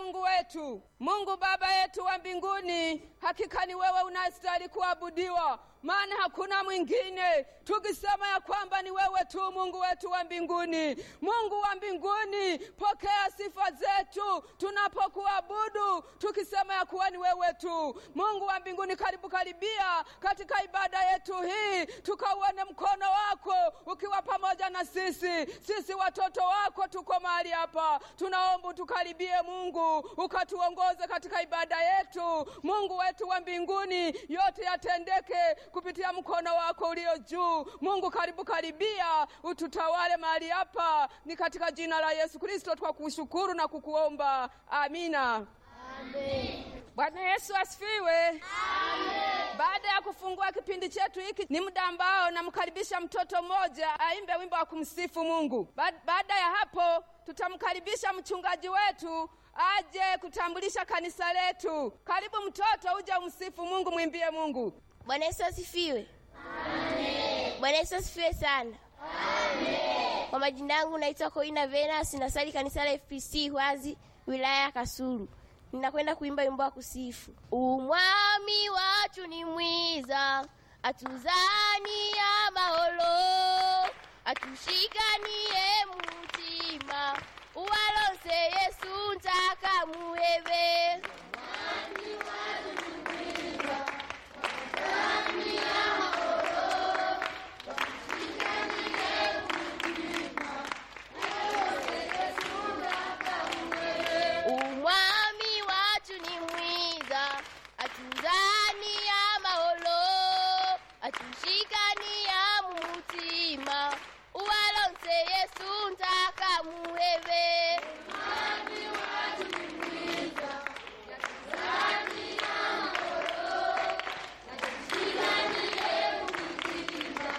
Mungu wetu, Mungu Baba yetu wa mbinguni, hakika ni wewe unastahili kuabudiwa, maana hakuna mwingine. Tukisema ya kwamba ni wewe tu Mungu wetu wa mbinguni, Mungu wa mbinguni, pokea sifa zetu tunapokuabudu, tukisema ya kuwa ni wewe tu Mungu wa mbinguni. Karibu karibia katika ibada yetu hii, tukauone mkono wako ukiwa pamoja na sisi. Sisi watoto wako tuko mahali hapa, tunaomba tukaribie Mungu, ukatuongoze katika ibada yetu. Mungu wetu wa mbinguni, yote yatendeke kupitia mkono wako ulio juu. Mungu, karibu karibia, ututawale mahali hapa, ni katika jina la Yesu Kristo twa kushukuru na kukuomba, amina. Bwana Yesu asifiwe. Baada ya kufungua kipindi chetu hiki, ni muda ambao namkaribisha mtoto mmoja aimbe wimbo wa kumsifu Mungu. Ba- Baada ya hapo, tutamkaribisha mchungaji wetu aje kutambulisha kanisa letu. Karibu mtoto, uje umsifu Mungu, mwimbie Mungu. Bwana Yesu asifiwe. Bwana Yesu asifiwe sana. Kwa majina yangu naitwa Koina Venus, nasali kanisa la FPC Hwazi, wilaya ya Kasulu. Ninakwenda kuimba wimbo wa kusifu. Umwami wacu ni mwiza, atuzania maholo, atushikanie mutima, uwalo